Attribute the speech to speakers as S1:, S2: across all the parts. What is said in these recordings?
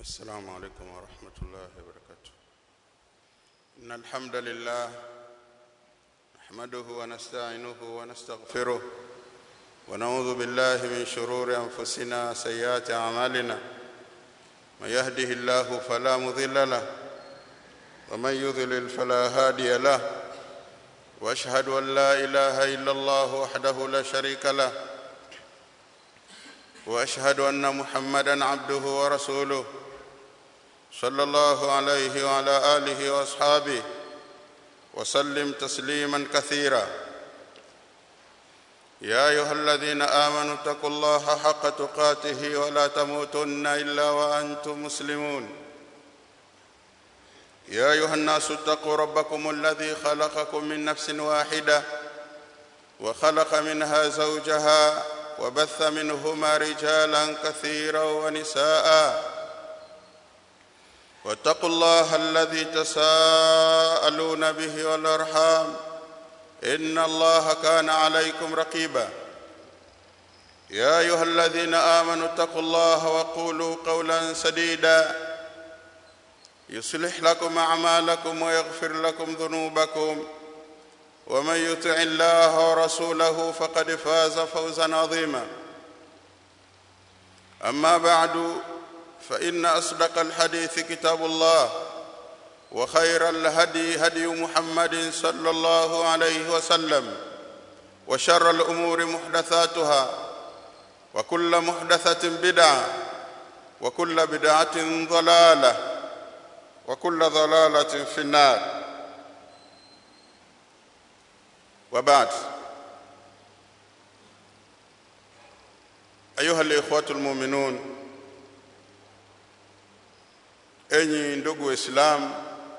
S1: السلام عليكم ورحمة الله وبركاته إن الحمد لله نحمده ونستعينه ونستغفره ونعوذ بالله من شرور أنفسنا سيئات أعمالنا من يهده الله فلا مضل له ومن يضلل فلا هادي له واشهد ان لا اله الا الله وحده لا شريك له واشهد ان محمدا عبده ورسوله صلى الله عليه وعلى اله واصحابه وسلم تسليما كثيرا يا ايها الذين امنوا اتقوا الله حق تقاته ولا تموتن الا وانتم مسلمون يا ايها الناس اتقوا ربكم الذي خلقكم من نفس واحده وخلق منها زوجها وبث منهما رجالا كثيرا ونساء واتقوا الله الذي تساءلون به والارحام ان الله كان عليكم رقيبا يا ايها الذين امنوا اتقوا الله وقولوا قولا سديدا يصلح لكم اعمالكم ويغفر لكم ذنوبكم ومن يطع الله ورسوله فقد فاز فوزا عظيما اما بعد فان اصدق الحديث كتاب الله وخير الهدي هدي محمد صلى الله عليه وسلم وشر الامور محدثاتها وكل محدثه بدعه وكل بدعه ضلاله وكل ضلاله في النار وبعد ايها الاخوه المؤمنون enyi ndugu waislamu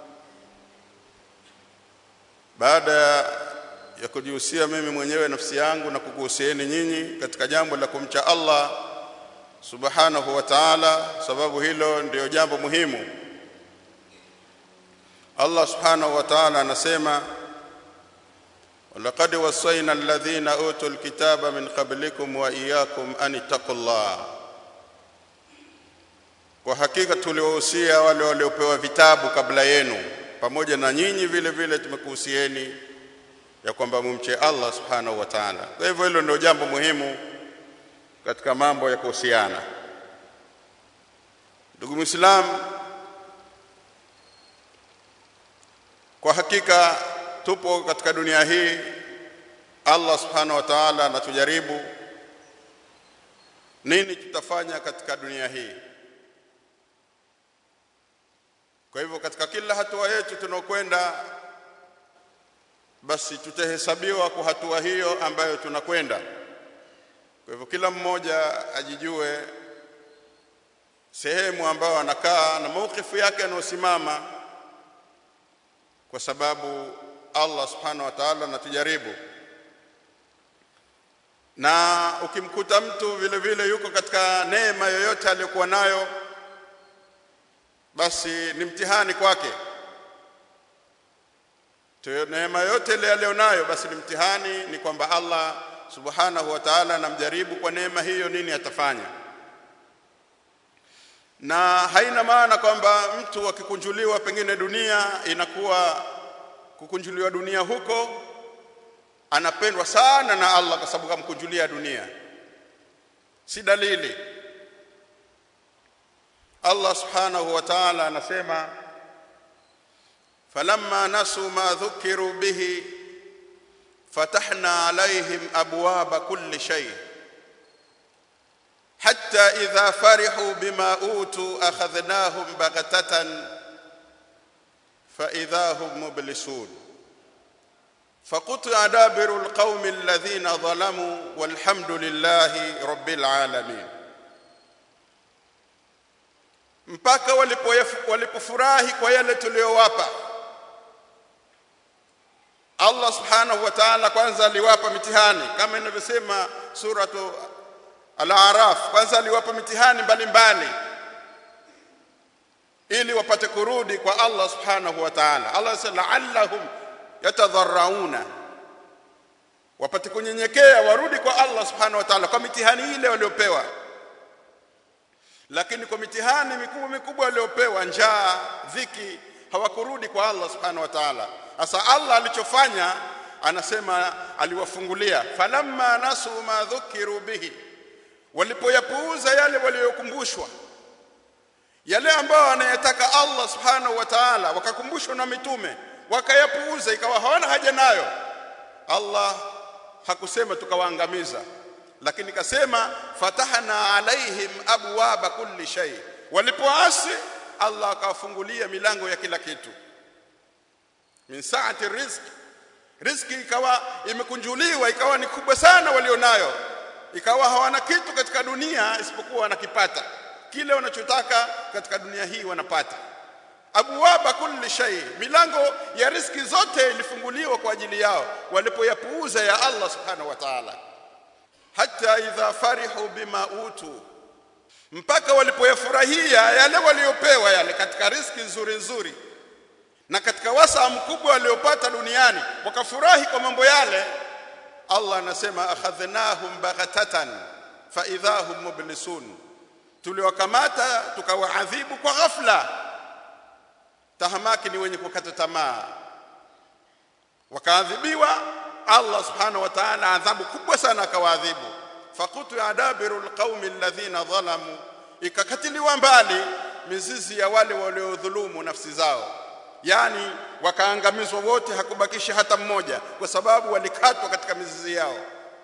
S1: baada ya kujihusia mimi mwenyewe nafsi yangu na kukuhusieni nyinyi katika jambo la kumcha Allah subhanahu wa ta'ala sababu hilo ndiyo jambo muhimu Allah subhanahu wa ta'ala anasema ولقد وصينا الذين اوتوا الكتاب من قبلكم واياكم ان اتقوا الله kwa hakika tuliwahusia wale waliopewa vitabu kabla yenu pamoja na nyinyi vile vile tumekuhusieni ya kwamba mumche Allah subhanahu wa ta'ala kwa hivyo hilo ndio jambo muhimu katika mambo ya kuhusiana ndugu muislam kwa hakika tupo katika dunia hii Allah subhanahu wa ta'ala anatujaribu nini tutafanya katika dunia hii kwa hivyo katika kila hatua yetu tunaokwenda basi tutahesabiwa kwa hatua hiyo ambayo tunakwenda kwa hivyo kila mmoja ajijue sehemu ambayo anakaa na maukifu yake anaosimama kwa sababu Allah subhanahu wa ta'ala anatujaribu na ukimkuta mtu vile vile yuko katika neema yoyote aliyokuwa nayo basi ni mtihani kwake tuyo neema yote ile aliyonayo basi ni mtihani ni kwamba Allah subhanahu wa ta'ala anamjaribu kwa neema hiyo nini atafanya na haina maana kwamba mtu akikunjuliwa pengine dunia inakuwa kukunjuliwa dunia huko anapendwa sana na Allah kwa sababu kamkunjulia dunia si dalili Allah subhanahu wa ta'ala anasema falamma nasu ma dhukiru bihi fatahna alaihim abwaba kulli shay hatta idha farihu bima utu akhadhnahum baghtatan fa idha hum mublisun فقطع دابر القوم الذين ظلموا والحمد لله رب العالمين mpaka walipofurahi kwa yale tuliyowapa Allah subhanahu wa ta'ala kwanza aliwapa mitihani kama inavyosema suratu al-A'raf kwanza aliwapa mitihani mbalimbali ili wapate kurudi kwa Allah subhanahu wa ta'ala Allah sala la'allahum yatadharrauna wapate kunyenyekea warudi kwa Allah subhanahu wa ta'ala kwa mitihani ile waliopewa lakini kwa mitihani mikubwa mikubwa waliopewa njaa dhiki hawakurudi kwa Allah subhanahu wa ta'ala sasa Allah alichofanya anasema aliwafungulia falamma nasu ma dhukiru bihi walipoyapuuza yale waliokumbushwa yale ambayo anayataka Allah subhanahu wa ta'ala wakakumbushwa na mitume wakayapuuza ikawa hawana haja nayo Allah hakusema tukawaangamiza lakini kasema fatahna alaihim abwaba kulli shay walipoasi Allah akawafungulia milango ya kila kitu min saati rizq riziki ikawa imekunjuliwa ikawa ni kubwa sana walionayo ikawa hawana kitu katika dunia isipokuwa wanakipata kile wanachotaka katika dunia hii wanapata abwaba kulli shay milango ya riziki zote ilifunguliwa kwa ajili yao walipoyapuuza ya Allah subhanahu wa ta'ala hata idha farihu bima utu mpaka walipoyafurahia yale waliopewa yale katika riziki nzuri nzuri na katika wasaa mkubwa waliopata duniani wakafurahi kwa mambo yale Allah anasema akhadhnahum baghatatan fa idhahum mublisun tuliwakamata tukawaadhibu kwa ghafla tahamaki ni wenye kukata tamaa wakaadhibiwa Allah subhanahu wa ta'ala adhabu kubwa sana akawaadhibu faqutu adabiru alqaumi alladhina dhalamu ikakatiliwa mbali mizizi ya wale waliodhulumu nafsi zao yani wakaangamizwa wote hakubakisha hata mmoja kwa sababu walikatwa katika mizizi yao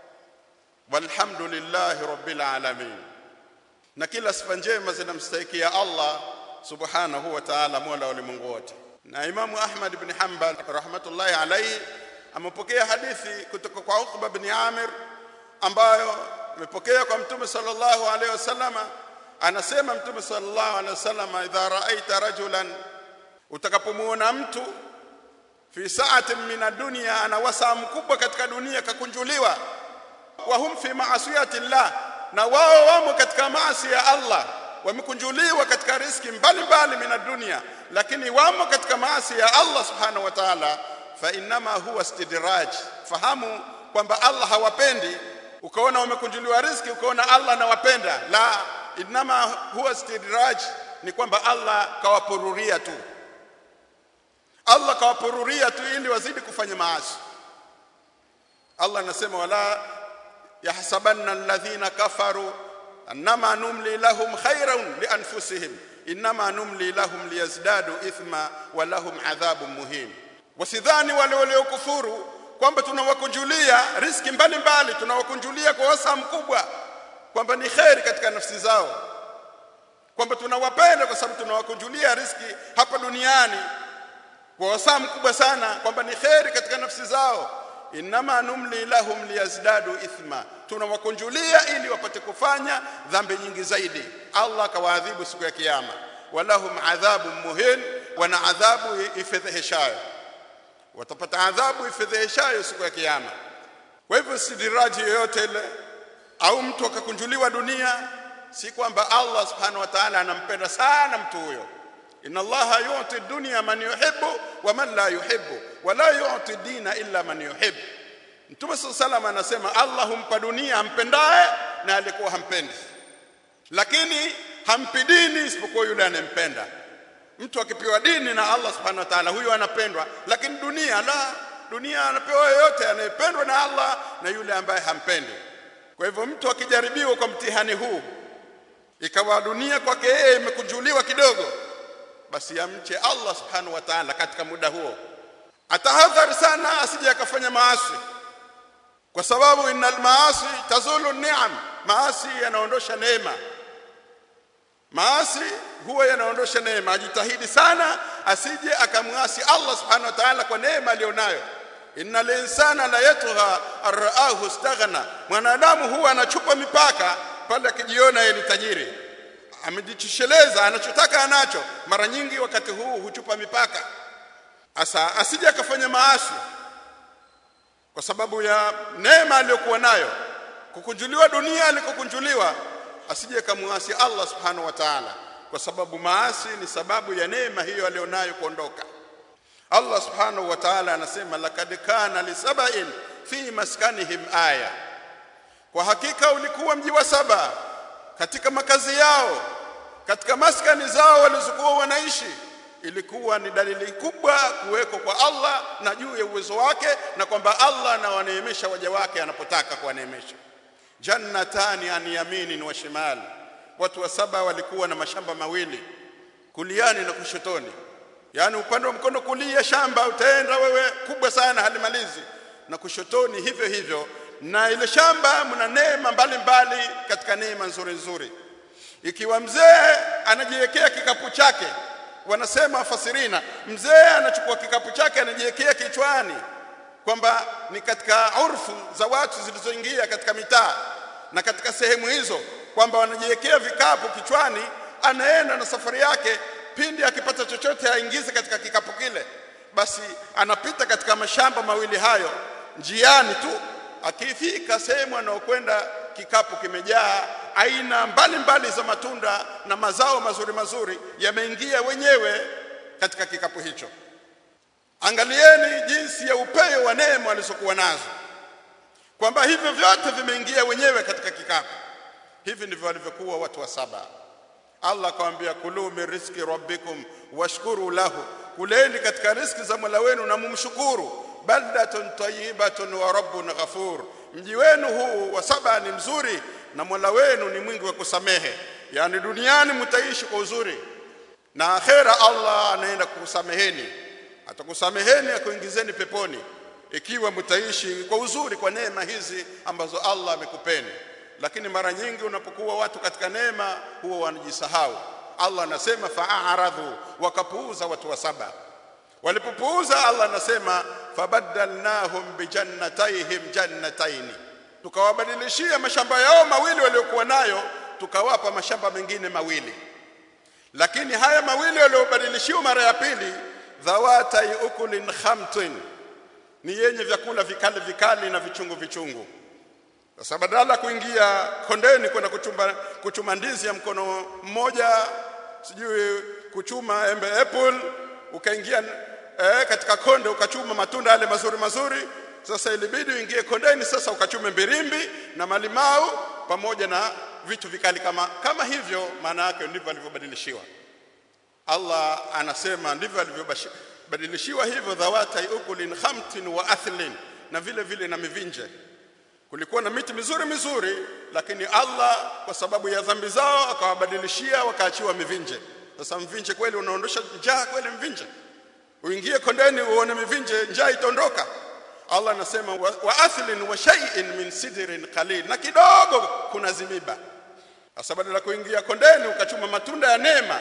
S1: walhamdulillahi rabbil alamin na kila sifa njema zinamstahikia Allah subhanahu wa ta'ala mola wa ulimwengu wote na imamu Ahmad ibn Hanbal rahmatullahi alayhi amepokea hadithi kutoka kwa Uqba ibn Amir ambayo amepokea kwa mtume sallallahu alayhi wasallama anasema mtume sallallahu alayhi wasallama idha ra'aita rajulan utakapomuona mtu fi sa'atin min ad-dunya ana wasaa mkubwa katika dunia kakunjuliwa wa hum fi ma'asiyati llah na wao wamo katika maasi ya Allah wamekunjuliwa katika riski mbalimbali min dunia lakini wamo katika maasi ya Allah subhanahu wa ta'ala fa innama huwa istidraj fahamu kwamba Allah hawapendi ukaona wamekunjuliwa riski ukaona Allah anawapenda la innama huwa istidraj ni kwamba Allah kawapururia tu Allah kawapururia tu ili wazidi kufanya maasi Allah anasema wala yahsabanna alladhina kafaru annama numli lahum khairan lianfusihim innama numli lahum liyazdadu ithma wa lahum adhabun muhim wasidhani wale waliokufuru kwamba tunawakunjulia riski mbalimbali tunawakunjulia kwa wasa mkubwa kwamba ni khairi katika nafsi zao kwamba tunawapenda kwa sababu tunawakunjulia riski hapa duniani kwa wasaa mkubwa sana kwamba ni khairi katika nafsi zao inama numli lahum liyazdadu ithma tunawakunjulia ili wapate kufanya dhambi nyingi zaidi Allah akawaadhibu siku ya kiyama walahum adhabu muhin wana adhabu ifedheheshayo watapata adhabu ifedheheshayo siku ya kiyama kwa hivyo sidiraji yoyote ile au mtu akakunjuliwa dunia si kwamba Allah subhanahu wa ta'ala anampenda sana mtu huyo inna allaha yu'ti dunya man yuhibbu wa man la yuhibbu wa la yu'ti dina illa man yuhibbu Mtume sallam anasema Allah humpa dunia ampendaye na alikuwa hampendi lakini hampi dini isipokuwa yule anempenda mtu akipewa dini na Allah subhanahu wa ta'ala huyo anapendwa lakini dunia la dunia anapewa yoyote anayependwa na Allah na yule ambaye hampendi kwa hivyo mtu akijaribiwa kwa mtihani huu ikawa dunia kwake yeye imekunjuliwa kidogo basi amche Allah subhanahu wa ta'ala katika muda huo atahadhari sana asije akafanya maasi kwa sababu innal maasi tazulu ni'am maasi yanaondosha neema maasi huwa yanaondosha neema ajitahidi sana asije akamwasi Allah subhanahu wa ta'ala kwa neema alionayo innal insana la yatgha araahu istaghna mwanadamu huwa anachupa mipaka pale akijiona yeye ni tajiri amejitosheleza anachotaka anacho mara nyingi wakati huu huchupa mipaka asa asije akafanya maasi kwa sababu ya neema aliyokuwa nayo kukunjuliwa dunia alikokunjuliwa asije kamuasi Allah subhanahu wa ta'ala kwa sababu maasi ni sababu ya neema hiyo alionayo kuondoka Allah subhanahu wa ta'ala anasema laqad kana lisaba'in fi maskanihim aya kwa hakika ulikuwa mji wa saba katika makazi yao katika maskani zao walizokuwa wanaishi ilikuwa ni dalili kubwa kuweko kwa Allah na juu ya uwezo wake na kwamba Allah anawaneemesha waja wake anapotaka kuwaneemesha jannatani an yaminin wa shimali watu wa saba walikuwa na mashamba mawili kuliani na kushotoni yaani upande wa mkono kulia shamba utaenda wewe kubwa sana halimalizi na kushotoni hivyo hivyo na ile shamba mna neema mbalimbali katika neema nzuri nzuri ikiwa mzee anajiwekea kikapu chake wanasema wafasirina mzee anachukua kikapu chake anajiwekea kichwani kwamba ni katika urfu za watu zilizoingia katika mitaa na katika sehemu hizo kwamba wanajiwekea vikapu kichwani anaenda na safari yake pindi akipata chochote aingize katika kikapu kile basi anapita katika mashamba mawili hayo njiani tu akifika sehemu anayokwenda kikapu kimejaa aina mbalimbali mbali za matunda na mazao mazuri mazuri yameingia wenyewe katika kikapu hicho angalieni jinsi ya upeo wa neema walizokuwa nazo kwamba hivyo vyote vimeingia wenyewe katika kikapu hivi ndivyo walivyokuwa watu wa saba Allah akamwambia kulu min rizqi rabbikum washkuru lahu kuleni katika riziki za Mola wenu na mumshukuru baldatun tayyibatun wa rabbun ghafur mji wenu huu wa saba ni mzuri na Mola wenu ni mwingi wa kusamehe yani duniani mtaishi kwa uzuri na akhera Allah anaenda kukusameheni atakusameheni akuingizeni peponi ikiwa mtaishi kwa uzuri kwa neema hizi ambazo Allah amekupeni lakini mara nyingi unapokuwa watu katika neema huwa wanajisahau Allah anasema fa'aradhu wakapuuza watu wa saba walipopuuza Allah anasema fabaddalnahum bijannatayhim jannataini tukawabadilishia mashamba yao mawili waliokuwa nayo tukawapa mashamba mengine mawili lakini haya mawili waliobadilishiwa mara ya pili dhawatai ukulin khamtin ni yenye vyakula vikali vikali na vichungu vichungu sasa badala kuingia kondeni kwenda kuchumba kuchuma ndizi ya mkono mmoja sijui kuchuma embe apple ukaingia eh, katika konde ukachuma matunda yale mazuri mazuri sasa ilibidi uingie kondeni sasa ukachume mbirimbi na malimau pamoja na vitu vikali kama kama hivyo maana yake ndivyo alivyobadilishiwa Allah anasema ndivyo alivyobadilishiwa hivyo dhawata ukulin khamtin wa athlin na vile vile na mivinje kulikuwa na miti mizuri mizuri lakini Allah kwa sababu ya dhambi zao akawabadilishia wakaachiwa mivinje sasa mvinje kweli unaondosha njaa kweli mvinje uingie kondeni uone mivinje njaa itaondoka Allah anasema wa, wa athlin wa shay'in min sidrin qalil na kidogo kuna zimiba sasa badala kuingia kondeni ukachuma matunda ya neema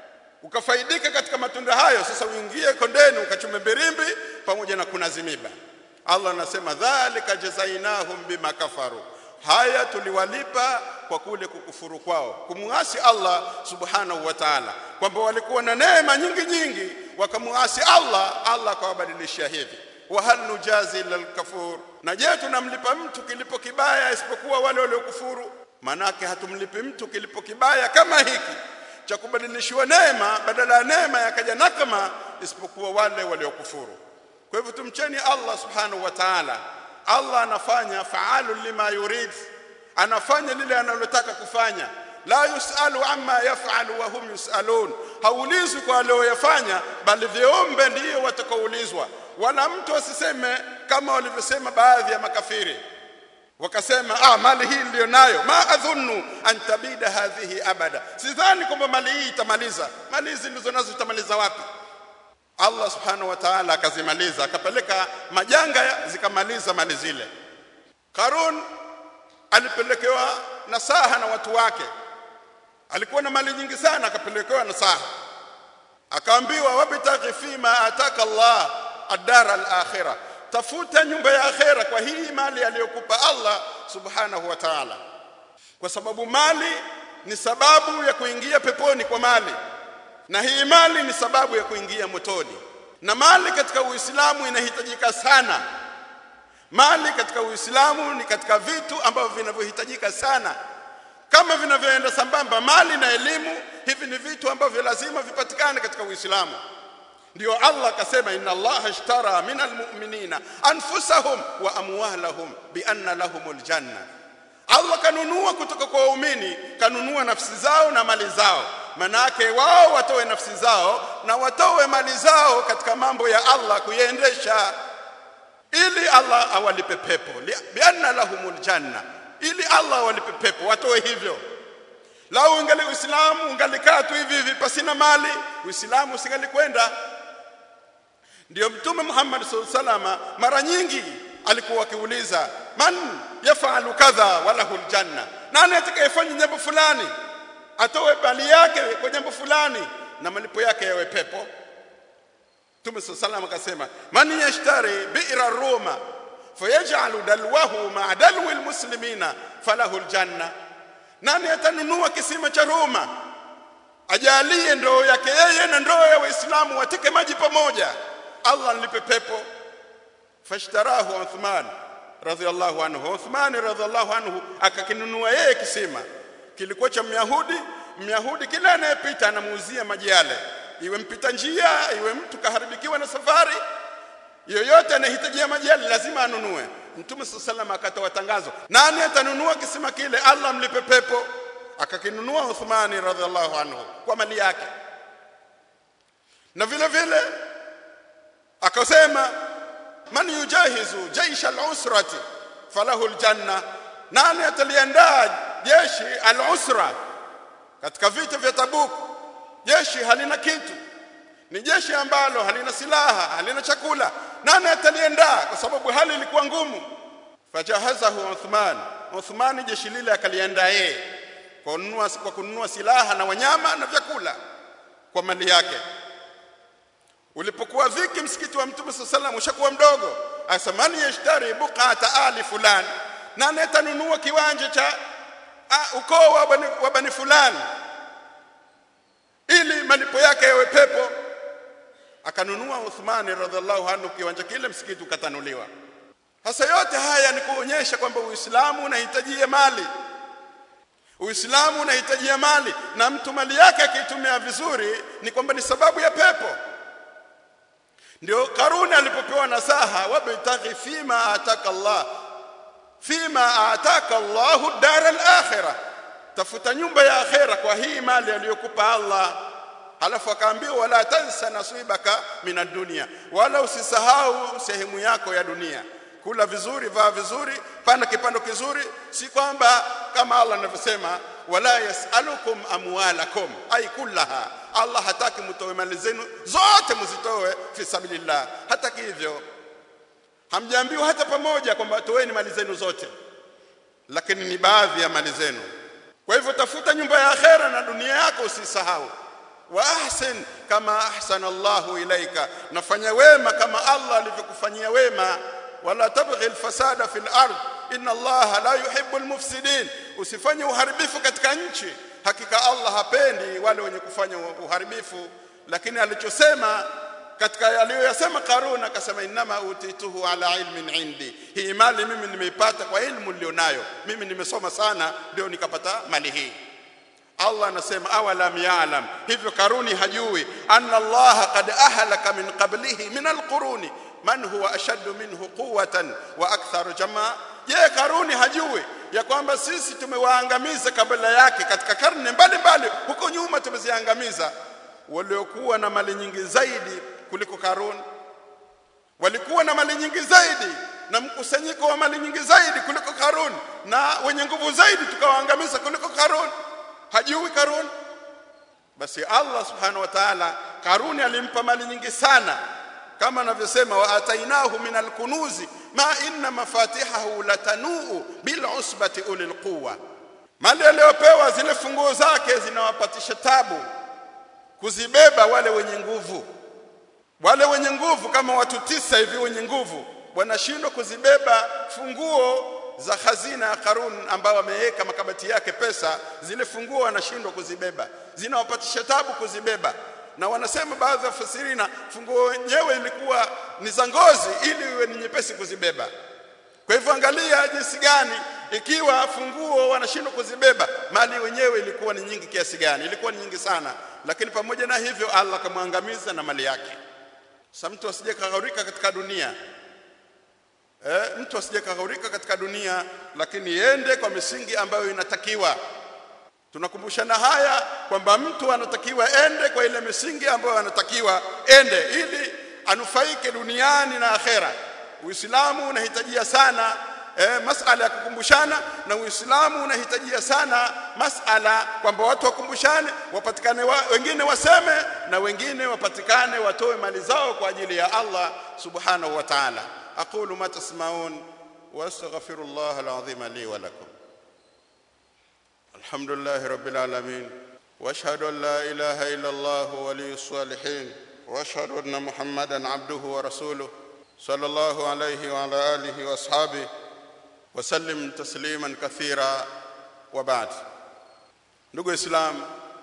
S1: ukafaidika katika matunda hayo sasa uingie kondeni ukachume birimbi pamoja na kuna zimiba Allah anasema dhalika jazainahum bima kafaru haya tuliwalipa kwa kule kukufuru kwao kumuasi Allah subhanahu wa ta'ala kwamba walikuwa na neema nyingi nyingi wakamuasi Allah Allah akawabadilishia hivi wa hal nujazi lil kafur na je tunamlipa mtu kilipo kibaya isipokuwa wale waliokufuru manake hatumlipi mtu kilipo kibaya kama hiki cha kubadilishiwa neema badala ya neema yakaja nakama isipokuwa wale waliokufuru kwa hivyo tumcheni Allah subhanahu wa ta'ala Allah anafanya faalu lima yurid anafanya lile analotaka kufanya la yusalu amma yafalu wa hum yusalun haulizwi kwa aliyofanya bali viombe ndiyo watakaoulizwa wala mtu asiseme kama walivyosema baadhi ya makafiri wakasema ah mali hii ndio nayo ma adhunnu an tabida hadhihi abada sidhani kwamba mali hii itamaliza mali hizi ndizo nazo zitamaliza wapi Allah subhanahu wa ta'ala akazimaliza akapeleka majanga zikamaliza mali zile Karun alipelekewa nasaha na watu wake alikuwa na mali nyingi sana akapelekewa nasaha akaambiwa wabtaghi fima ataka Allah ad-dar al-akhirah tafuta nyumba ya akhera kwa hii mali aliyokupa Allah subhanahu wa ta'ala kwa sababu mali ni sababu ya kuingia peponi kwa mali na hii mali ni sababu ya kuingia motoni na mali katika Uislamu inahitajika sana mali katika Uislamu ni katika vitu ambavyo vinavyohitajika sana kama vinavyoenda sambamba mali na elimu hivi ni vitu ambavyo lazima vipatikane katika Uislamu ndio Allah akasema inna Allah ashtara minal mu'minina anfusahum wa amwalahum bi anna lahumul janna Allah kanunua kutoka kwa waumini kanunua nafsi zao na mali zao manake wao watoe nafsi zao na watoe mali zao katika mambo ya Allah kuiendesha ili Allah awalipe pepo bianna lahumul janna ili Allah awalipe pepo watoe hivyo lau ungali uislamu ungalikaa tu hivi hivi pasina mali uislamu usingalikwenda ndio mtume Muhammad sallallahu alaihi wasallam mara nyingi alikuwa akiuliza man yafalu kadha walahul janna nani atakayefanya jambo fulani atoe bali yake kwa jambo fulani na malipo yake yawe pepo Mtume sallallahu akasema man yashtari bi'ra ruma fayaj'alu dalwahu ma'a dalwi almuslimina falahu aljanna nani atanunua kisima cha Roma ajalie ndoo yake yeye na ndoo ya waislamu wateke maji pamoja Allah nilipe pepo fashtarahu Uthman radhiallahu anhu Uthman radhiallahu anhu akakinunua yeye kisima kilikuwa cha Myahudi Myahudi kila anayepita anamuuzia maji yale iwe mpita njia iwe mtu kaharibikiwa na safari yoyote anahitajia maji yale lazima anunue Mtume sallallahu akatoa tangazo nani atanunua kisima kile Allah mlipe pepo akakinunua Uthmani radhiallahu anhu kwa mali yake na vile vile akasema man yujahizu jaisha al-usrati falahu al-janna nani ataliandaa jeshi al-usra katika vita vya Tabuk jeshi halina kitu ni jeshi ambalo halina silaha halina chakula nani ataliandaa kwa sababu hali ilikuwa ngumu fajahazahu Uthman Uthman jeshi lile akaliandaa yeye kwa kununua kwa kununua silaha na wanyama na vyakula kwa mali yake ulipokuwa viki msikiti wa mtume sallallahu alaihi ushakuwa mdogo asamani yashtari buqata ali fulani nani atanunua kiwanja cha ukoo wa bani, wa bani fulani ili malipo yake yawe pepo akanunua Uthmani radhiallahu anhu kiwanja kile msikiti ukatanuliwa hasa yote haya ni kuonyesha kwamba Uislamu unahitajia mali Uislamu unahitajia mali na mtu mali yake akiitumia vizuri ni kwamba ni sababu ya pepo ndio Karuni alipopewa nasaha wabtaghi fima ataka Allah fima ataka Allahu dara al-akhirah tafuta nyumba ya akhera kwa hii mali aliyokupa Allah halafu akaambiwa wala tansa nasibaka mina dunia wala usisahau sehemu yako ya dunia kula vizuri vaa vizuri panda kipando kizuri si kwamba kama Allah anavyosema wala yasalukum amwalakum ay kullaha Allah hataki mtoe mali zenu zote mzitoe fi sabilillah hataki hivyo hamjaambiwa hata pamoja kwamba toeni mali zenu zote lakini ni baadhi ya mali zenu kwa hivyo tafuta nyumba ya akhera na dunia yako usisahau wa ahsin kama ahsana Allahu ilaika nafanya wema kama Allah alivyokufanyia wema wala tabghi alfasada fil ard inna Allah la yuhibbu almufsidin usifanye uharibifu katika nchi hakika Allah hapendi wale wenye kufanya uharibifu lakini alichosema katika aliyoyasema Karun akasema inama utituhu ala ilmin indi hii mali mimi nimeipata kwa ilmu nilionayo mimi nimesoma sana ndio nikapata mali hii Allah anasema awalam ya'lam hivyo Karuni hajui anna Allah qad ahlaka min qablihi min alquruni man huwa ashaddu minhu quwwatan wa aktharu jamaa je Karuni hajui ya kwamba sisi tumewaangamiza kabla yake katika karne mbalimbali huko nyuma tumeziangamiza waliokuwa na mali nyingi zaidi kuliko Karuni walikuwa na mali nyingi zaidi na mkusanyiko wa mali nyingi zaidi kuliko Karuni na wenye nguvu zaidi tukawaangamiza kuliko Karuni hajui Karuni basi Allah subhanahu wa ta'ala Karuni alimpa mali nyingi sana kama anavyosema wa atainahu min alkunuzi ma inna mafatihahu latanuu bil usbati ulil quwwa mali aliyopewa zile funguo zake zinawapatisha tabu kuzibeba wale wenye nguvu wale wenye nguvu kama watu tisa hivi wenye nguvu wanashindwa kuzibeba funguo za hazina ya Karun ambao wameweka makabati yake pesa zile funguo wanashindwa kuzibeba zinawapatisha tabu kuzibeba na wanasema baadhi ya fasirina funguo wenyewe ilikuwa ni za ngozi ili iwe ni nyepesi kuzibeba kwa hivyo angalia jinsi gani ikiwa funguo wanashindwa kuzibeba mali wenyewe ilikuwa ni nyingi kiasi gani ilikuwa ni nyingi sana lakini pamoja na hivyo Allah akamwangamiza na mali yake sasa mtu asije kaghaurika katika dunia eh, mtu asije kaghaurika katika dunia lakini yende kwa misingi ambayo inatakiwa tunakumbushana haya kwamba mtu anatakiwa ende kwa ile misingi ambayo anatakiwa ende ili anufaike duniani na akhera uislamu unahitajia sana eh, masala ya kukumbushana na uislamu unahitajia sana masala kwamba watu wakumbushane wapatikane wa, wengine waseme na wengine wapatikane watoe mali zao kwa ajili ya Allah subhanahu wa ta'ala aqulu ma tasmaun واستغفر الله العظيم لي ولكم الحمد لله رب العالمين واشهد ان لا اله الا الله ولي الصالحين واشهد ان محمدا عبده ورسوله صلى الله عليه وعلى اله واصحابه وسلم تسليما كثيرا وبعد ndugu islam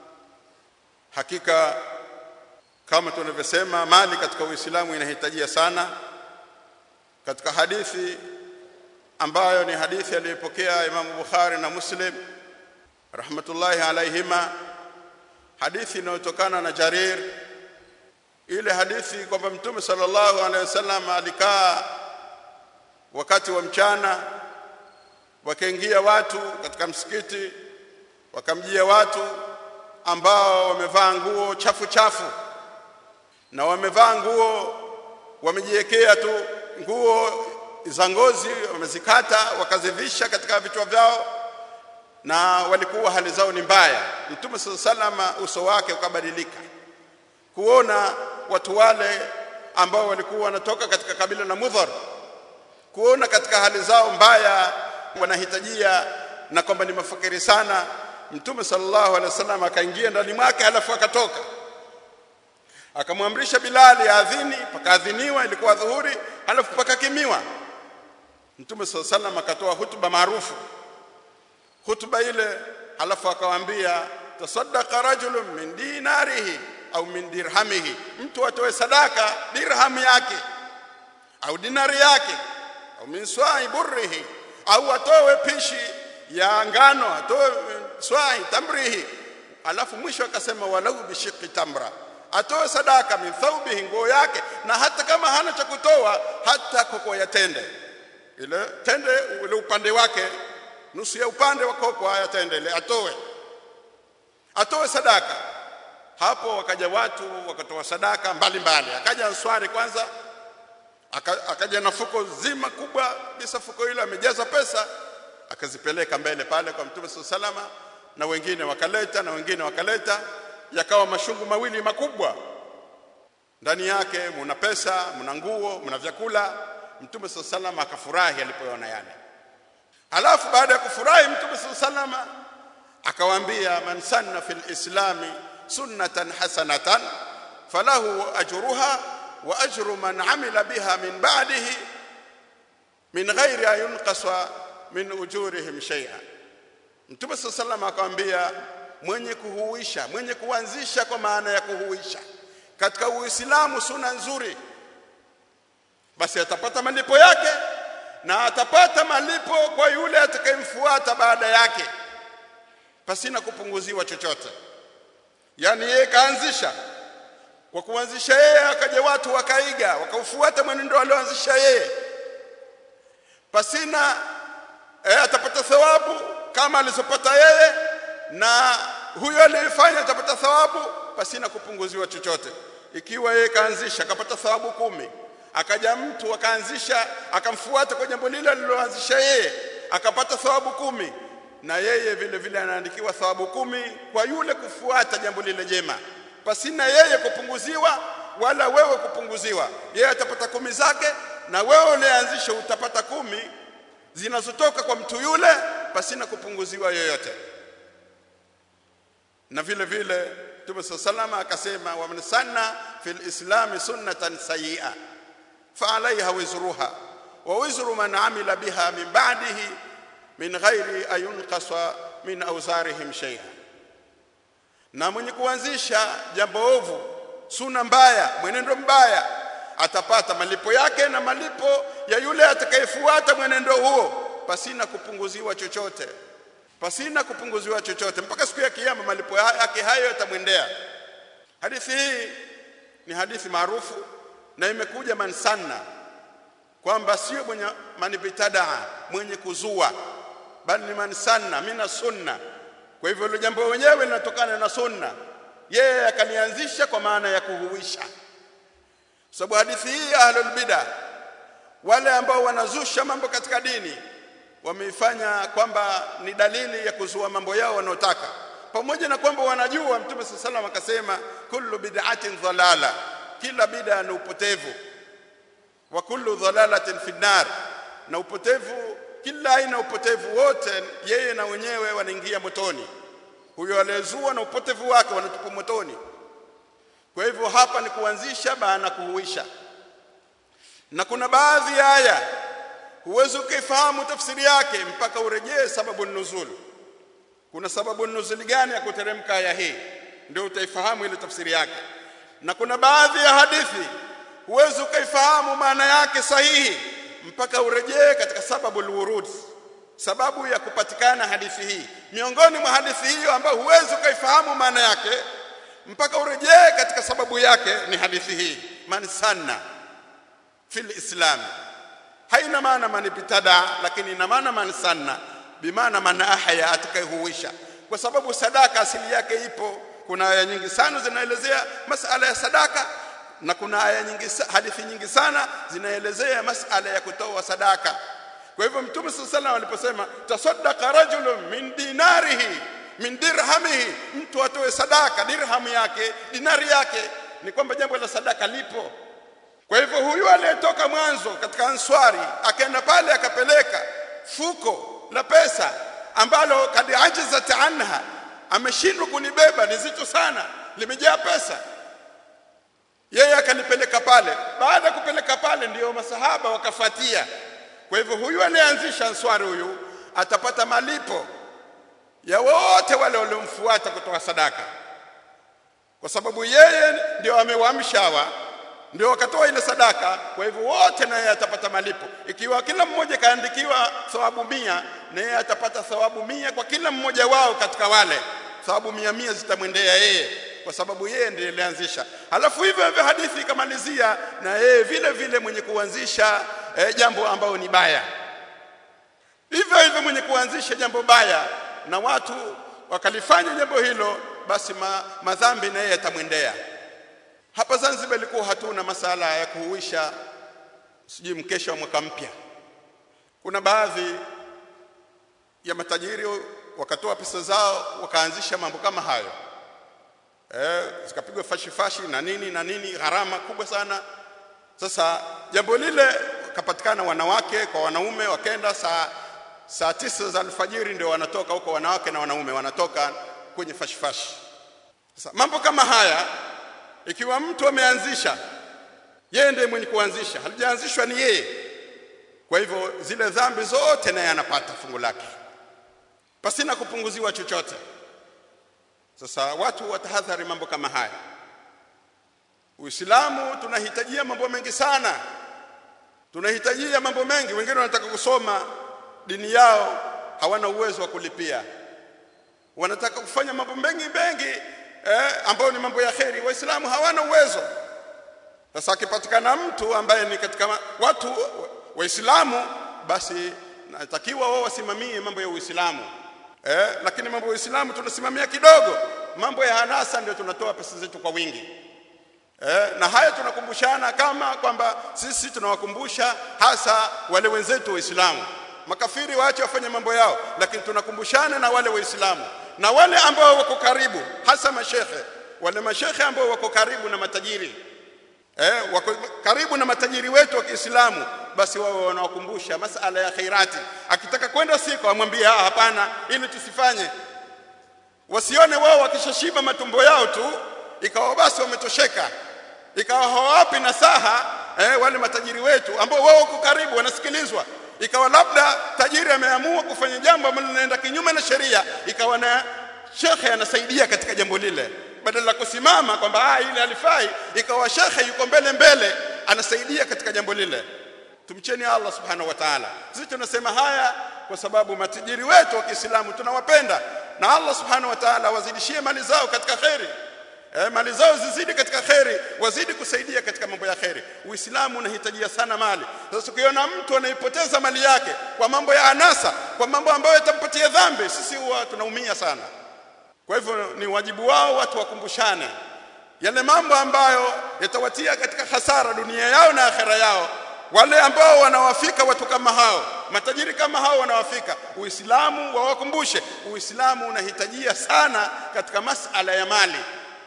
S1: hakika kama tunavyosema mali katika uislamu inahitajia sana katika hadithi ambayo ni hadithi aliyopokea Imam Bukhari na Muslim rahmatullahi alaihima hadithi inayotokana na Jarir ile hadithi kwamba Mtume sallallahu alaihi wasallam alikaa wakati wa mchana wakaingia watu katika msikiti wakamjia watu ambao wamevaa nguo chafu chafu na wamevaa nguo wamejiwekea tu nguo za ngozi wamezikata wakazivisha katika vichwa vyao na walikuwa hali zao ni mbaya mtume salama uso wake ukabadilika kuona watu wale ambao walikuwa wanatoka katika kabila la mudhar kuona katika hali zao mbaya wanahitajia na kwamba ni mafakiri sana mtume sallallahu alaihi wasallam akaingia ndani mwake halafu akatoka akamwamrisha Bilali adhini pakaadhiniwa ilikuwa dhuhuri halafu pakakimiwa Mtume SAW salam akatoa hutuba maarufu hutuba ile halafu akawaambia tasaddaqa rajulun min dinarihi au min dirhamihi mtu atoe sadaka dirham yake au dinari yake au min swai burrihi au atoe pishi ya ngano atoe swai tamrihi alafu mwisho akasema walau bishiqi tamra atoe sadaka min thawbihi nguo yake na hata kama hana cha kutoa hata koko ya tende ile tende ule upande wake nusu ya upande wa koko haya tende ile atoe atoe sadaka hapo wakaja watu wakatoa sadaka mbalimbali akaja answari kwanza aka, akaja na fuko zima kubwa bisa fuko hilo amejaza pesa akazipeleka mbele pale kwa mtume salama na wengine wakaleta na wengine wakaleta yakawa mashungu mawili makubwa ndani yake muna pesa muna nguo muna vyakula mtume salama akafurahi alipoona yale halafu baada ya kufurahi mtume salama akawaambia man sanna fil islami sunnatan hasanatan falahu ajruha wa ajru man amila biha min ba'dihi min ghairi an yunqasa min ujurihim shay'an mtume salama akamwambia mwenye kuhuisha mwenye kuanzisha kwa maana ya kuhuisha katika uislamu suna nzuri basi atapata malipo yake na atapata malipo kwa yule atakayemfuata baada yake pasina kupunguziwa chochote yani yeye kaanzisha kwa kuanzisha yeye akaja watu wakaiga wakaufuata mwenendo alioanzisha yeye pasina eh, atapata thawabu kama alizopata yeye na huyo aliyefanya atapata thawabu pasina kupunguziwa chochote ikiwa yeye kaanzisha akapata thawabu kumi akaja mtu akaanzisha akamfuata kwa jambo lile aliloanzisha yeye akapata thawabu kumi na yeye vile vile anaandikiwa thawabu kumi kwa yule kufuata jambo lile jema pasina yeye kupunguziwa wala wewe kupunguziwa yeye atapata kumi zake na wewe ulianzisha utapata kumi zinazotoka kwa mtu yule pasina kupunguziwa yoyote na vile vile Mtume sallallahu akasema wa man sanna fil islam sunnatan sayyi'a fa alayha wizruha wa wizru man amila biha min ba'dihi min ghairi ayunqasa min awzarihim shay'a na mwenye kuanzisha jambo ovu suna mbaya mwenendo mbaya atapata malipo yake na malipo ya yule atakayefuata mwenendo huo pasina kupunguziwa chochote pasina kupunguziwa chochote mpaka siku ya kiyama malipo yake hayo yatamwendea hadithi hii ni hadithi maarufu na imekuja mansanna kwamba sio mwenye manibitadaa mwenye kuzua bali ni mansanna mina sunna kwa hivyo hilo jambo wenyewe linatokana na sunna yeye akalianzisha kwa maana ya kuhuisha sababu hadithi hii ahlul bid'ah wale ambao wanazusha mambo katika dini wameifanya kwamba ni dalili ya kuzua mambo yao wanaotaka pamoja na kwamba wanajua mtume sallallahu alaihi akasema kullu bid'atin dhalala kila bid'a ni upotevu wa kullu dhalalatin fi nar na upotevu kila aina upotevu wote yeye na wenyewe wanaingia motoni huyo aliyezua na upotevu wake wanatupa motoni kwa hivyo hapa ni kuanzisha maana kuhuisha na kuna baadhi ya aya huwezi ukaifahamu tafsiri yake mpaka urejee sababu nuzul kuna sababu nuzul gani ya kuteremka aya hii ndio utaifahamu ile tafsiri yake na kuna baadhi ya hadithi huwezi ukaifahamu maana yake sahihi mpaka urejee katika sababu alwurud sababu ya kupatikana hadithi hii miongoni mwa hadithi hiyo ambayo huwezi ukaifahamu maana yake mpaka urejee katika sababu yake ni hadithi hii man sanna fil islam haina maana man ibtada lakini ina maana man sanna bimaana man ahya atakayehuisha kwa sababu sadaka asili yake ipo kuna aya nyingi sana zinaelezea masala ya sadaka na kuna aya nyingi hadithi nyingi sana zinaelezea masala ya kutoa sadaka kwa hivyo mtume sallallahu alaihi aliposema tasaddaqa rajulun min dinarihi min dirhamihi mtu atoe sadaka dirhamu yake dinari yake ni kwamba jambo la sadaka lipo kwa hivyo huyu aliyetoka mwanzo katika answari akaenda pale akapeleka fuko la pesa ambalo kad ajizat anha ameshindwa kunibeba ni zito sana limejaa pesa yeye akalipeleka pale baada ya kupeleka pale ndiyo masahaba wakafatia kwa hivyo huyu aliyeanzisha answari huyu atapata malipo ya wote wale waliomfuata kutoa sadaka kwa sababu yeye ndio amewamsha hawa ndio wakatoa ile sadaka kwa hivyo wote naye atapata malipo ikiwa kila mmoja kaandikiwa thawabu mia naye atapata thawabu mia kwa kila mmoja wao katika wale thawabu mia mia zitamwendea yeye kwa sababu yeye ndiye alianzisha halafu hivyo hivyo hadithi ikamalizia na yeye vile vile mwenye kuanzisha eh, jambo ambalo ni baya hivyo hivyo mwenye kuanzisha jambo baya na watu wakalifanya jambo hilo basi ma, madhambi na yeye yatamwendea hapa Zanzibar ilikuwa hatuna masala ya kuhuisha sijui mkesha wa mwaka mpya kuna baadhi ya matajiri wakatoa pesa zao wakaanzisha mambo kama hayo eh zikapigwa fashi fashi na nini na nini gharama kubwa sana sasa jambo lile kapatikana wanawake kwa wanaume wakenda saa saa tisa za alfajiri ndio wanatoka huko wanawake na wanaume wanatoka kwenye fashi fashi sasa mambo kama haya ikiwa mtu ameanzisha yeye ndiye mwenye kuanzisha halijaanzishwa ni yeye kwa hivyo zile dhambi zote naye anapata fungu lake pasina kupunguziwa chochote sasa watu watahadhari mambo kama haya Uislamu tunahitajia mambo mengi sana tunahitajia mambo mengi wengine wanataka kusoma dini yao hawana uwezo wa kulipia wanataka kufanya mambo mengi mengi eh, ambayo ni mambo ya kheri waislamu hawana uwezo sasa akipatikana mtu ambaye ni katika watu waislamu basi natakiwa wao wasimamie mambo ya uislamu eh, lakini mambo ya uislamu tunasimamia kidogo mambo ya hanasa ndio tunatoa pesa zetu kwa wingi eh, na haya tunakumbushana kama kwamba sisi tunawakumbusha hasa wale wenzetu waislamu makafiri waache wafanye mambo yao lakini tunakumbushana na wale waislamu na wale ambao wako karibu hasa mashekhe wale mashekhe ambao wako karibu na matajiri eh, wako karibu na matajiri wetu wa Kiislamu basi wao wanawakumbusha masala ya khairati akitaka kwenda siko amwambie ah hapana ili tusifanye wasione wao wakishashiba matumbo yao tu ikawa basi wametosheka ikawa hawapi nasaha eh, wale matajiri wetu ambao wao wako karibu wanasikilizwa ikawa labda tajiri ameamua kufanya jambo ambalo linaenda kinyume na sheria ikawa na shekhe anasaidia katika jambo lile badala ya kusimama kwamba ah ile alifai ikawa shekhe yuko mbele mbele anasaidia katika jambo lile tumcheni Allah subhanahu wa ta'ala sisi tunasema haya kwa sababu matajiri wetu wa Kiislamu tunawapenda na Allah subhanahu wa ta'ala wazidishie mali zao katika khairi eh, mali zao zizidi katika kheri wazidi kusaidia katika mambo ya kheri uislamu unahitajia sana mali sasa ukiona mtu anaipoteza mali yake kwa mambo ya anasa kwa mambo ambayo yatampatia dhambi sisi huwa tunaumia sana kwa hivyo ni wajibu wao watu wakumbushane yale mambo ambayo yatawatia katika hasara dunia yao na akhera yao wale ambao wanawafika watu kama hao matajiri kama hao wanawafika uislamu wawakumbushe uislamu unahitajia sana katika masala ya mali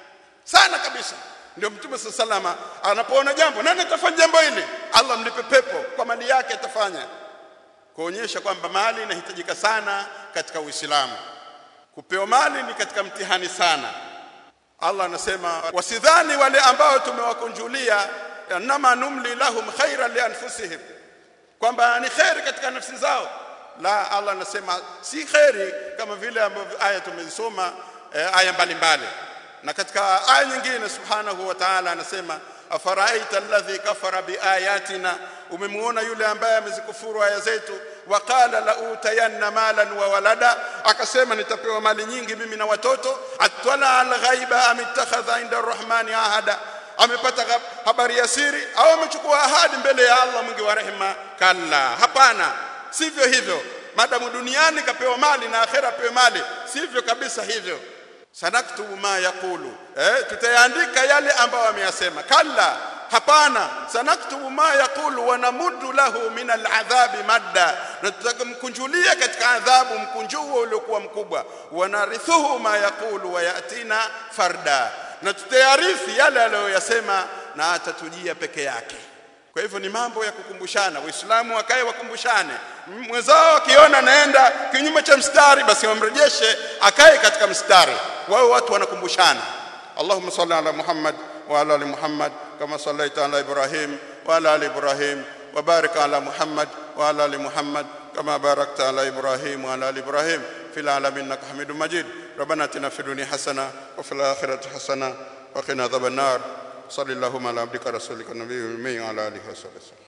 S1: sana kabisa ndio mtume salama anapoona jambo nani atafanya jambo hili Allah mlipe pepo kwa mali yake atafanya kuonyesha kwamba mali inahitajika sana katika uislamu kupewa mali ni katika mtihani sana Allah anasema wasidhani wale ambao tumewakunjulia nama numli lahum khairan li anfusihim kwamba ni khairi katika nafsi zao la Allah anasema si khairi kama vile ambavyo aya tumezisoma eh, aya mbalimbali na katika aya nyingine subhanahu wa ta'ala anasema afaraita alladhi kafara biayatina umemuona yule ambaye amezikufuru aya zetu waqala la utayanna malan wa walada akasema nitapewa mali nyingi mimi na watoto atwala alghaiba am ittakhadha inda arrahmani ahada amepata habari ya siri au amechukua ahadi mbele ya Allah mwingi wa rehema kalla hapana sivyo hivyo madamu duniani kapewa mali na akhera pewe mali sivyo kabisa hivyo sanaktubu ma yaqulu eh tutayaandika yale ambayo ameyasema kalla hapana sanaktubu ma yaqulu wa namuddu lahu min al'adhabi madda na tutamkunjulia katika adhabu mkunjuo uliokuwa mkubwa wanarithuhu ma yaqulu wa yatina farda na tutayarithi yale aliyoyasema na atatujia peke yake kwa hivyo ni mambo ya kukumbushana waislamu wakae wakumbushane mwenzao akiona naenda kinyume cha mstari basi wamrejeshe akae katika mstari wao watu wanakumbushana Allahumma salli ala Muhammad wa ala ali Muhammad kama sallaita ala Ibrahim wa ala ali Ibrahim wa barik ala Muhammad wa ala ali Muhammad kama barakta ala Ibrahim wa ala ali Ibrahim fil alamin innaka Hamidum Majid ربنا اتنا في الدنيا حسنه وفي الاخره حسنه وقنا عذاب النار صلى اللهم على عبدك رسولك النبي الأمي وعلى اله وصحبه